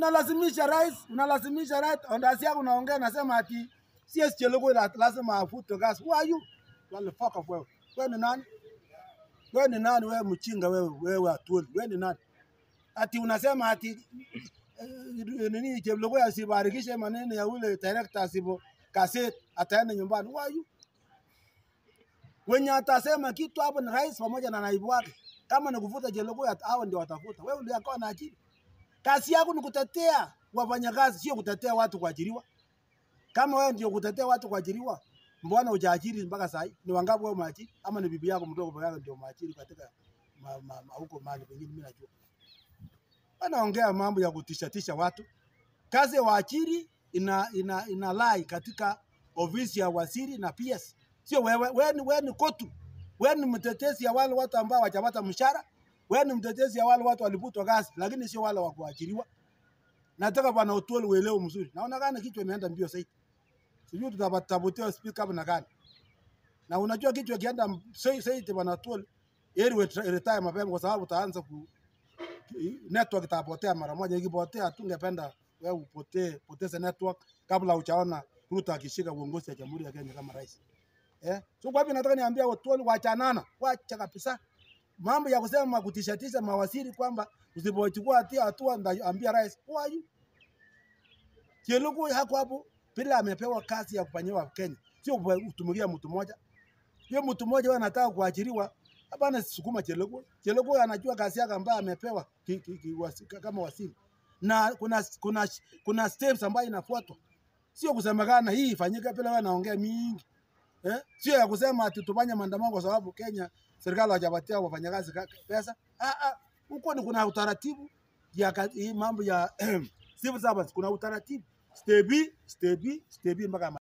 unalazimisha rais, unalazimisha rais, ondasi yako unaongea nasema ati CS Chelugui la- lazima afutwe kazi. Who are you? Wale fuck off wewe. Wewe ni nani? Wewe ni nani wewe mchinga wewe wewe atuli. Wewe ni nani? Ati unasema ati eh, nini Chelugui asibarikishe maneno ya ule director asipo kaseti ataenda nyumbani. Who are you? Wenye atasema kitu hapo ni rais pamoja na naibu wake. Kama ni kufuta Chelugui at- hao ndio watafuta. Wewe ndio akawa na akili. Kazi yako ni kutetea wafanyakazi, sio kutetea watu kuajiriwa. Kama wewe ndio kutetea watu kuajiriwa, mbona hujaajiri mpaka saa hii? Ni wangapi wewe umeajiri? Ama ni bibi yako mdogo peke yake ndio umeajiri katika ma, ma, ma, huko mahali pengine, mimi najua. Wanaongea mambo ya kutisha tisha watu. Kazi ya waajiri ina, ina, ina lai katika ofisi ya waziri na PS. Sio wewe, wewe ni, wewe ni kotu. Wewe ni mtetezi ya wale watu ambao hawajapata mshahara. Wewe ni mtetezi ya wale watu waliputwa kazi, lakini sio wale wa kuajiriwa. Nataka bwana Otuol uelewe mzuri. Naona kana kichwa imeenda mbio sasa. Sijui tutatapotea speak up na gani. Na unajua kichwa kienda sasa sasa bwana Otuol heri we retire mapema kwa sababu utaanza ku network itapotea mara moja. Ikipotea tungependa wewe upotee poteze network kabla hujaona Ruto akishika uongozi wa Jamhuri ya Kenya kama rais. Eh? So kwa hivyo nataka niambia Otuol wachanana, wacha kabisa mambo ya kusema kutishatisha mawaziri kwamba usipochukua hatia hatua ndaambia rais who are you? Chelugui hako hapo bila amepewa kazi ya kufanyiwa Kenya, sio kutumikia mtu mmoja. Hiyo mtu mmoja wewe anataka kuajiriwa, hapana, sukuma Chelugui. Chelugui anajua kazi yake ambayo amepewa ki, ki, ki, wasi, kama waziri, na kuna kuna kuna steps ambayo inafuatwa, sio kusemekana hii ifanyike bila wewe naongea mingi eh? Sio ya kusema ati tufanye maandamano kwa sababu Kenya serikali hawajapatia wafanyakazi ka- pesa. Ah, ah, huko ni kuna utaratibu ya ka- hii mambo ya civil servants, kuna utaratibu step B, step B, step B mpaka